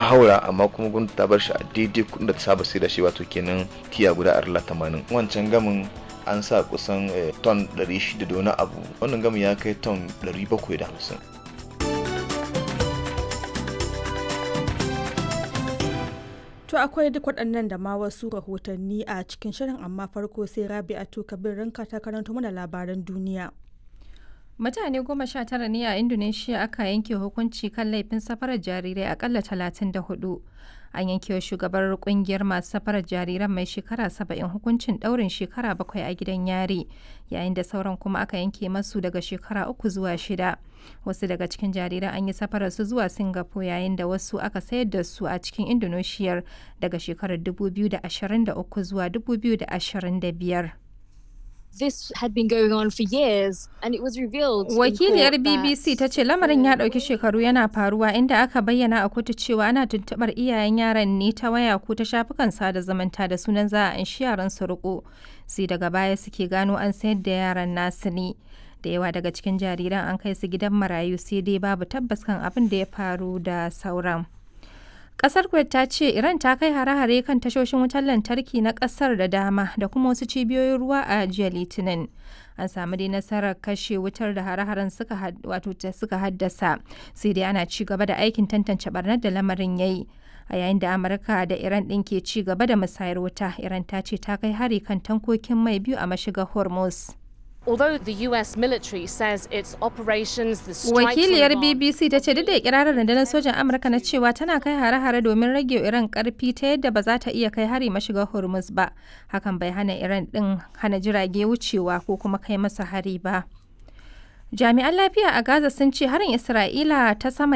haura amma kuma gwamnati ta bar shi a daidai kuɗin da ta saba sai da shi wato kenan tiya guda arla tamanin wancan gamin an sa kusan ton 600 da wani abu wannan gamin ya kai ton 750 To akwai duk waɗannan da ma wasu rahotanni a cikin shirin amma farko sai Rabi'atu Kabir ranka ta karanto mana labaran duniya. Mutane goma sha tara ne a Indonesia aka yanke hukunci kan laifin safarar jarirai akalla talatin da hudu. An yanke wa shugabar kungiyar masu safarar jariran mai shekara saba'in hukuncin ɗaurin shekara bakwai a gidan yari, yayin da sauran kuma aka yanke masu daga shekara uku zuwa shida. Wasu daga cikin jariran an yi safarar su zuwa Singapore yayin da wasu aka sayar da su a cikin Indonesia daga shekarar 2023 zuwa 2025. this had been going on for years and it was revealed Wakiliyar BBC ta ce lamarin ya ɗauki shekaru yana faruwa inda aka bayyana a kotu cewa ana tuntuɓar iyayen yaran ne ta waya ko ta shafukan sada zumunta da sunan za a anshi yaran su riko sai daga baya suke gano an sayar da yaran nasu ne. Da yawa daga cikin jariran an kai su gidan marayu sai dai babu tabbas kan abin da ya faru da sauran. Kasar Kuwait ta ce Iran ta kai hare-hare kan tashoshin wutar lantarki na kasar da dama da kuma wasu cibiyoyin ruwa a jiya Litinin. An samu dai nasarar kashe wutar da hare-haren suka wato suka haddasa, sai dai ana ci gaba da aikin tantance barnar da lamarin yayi. A yayin da Amurka da Iran ɗin ke ci gaba da musayar wuta, Iran ta ce ta kai hari kan tankokin mai biyu a mashigar Hormuz. Although the US military says its operations, the Wakiliyar BBC ta ce duk da ikirarin rundunar sojan Amurka na cewa tana kai hare-hare domin rage Iran karfi ta yadda ba za ta iya kai hari mashigar Hormuz ba. Hakan bai hana Iran din hana jirage wucewa ko kuma kai masa hari ba. Jami'an lafiya a Gaza sun ce harin Isra'ila ta sama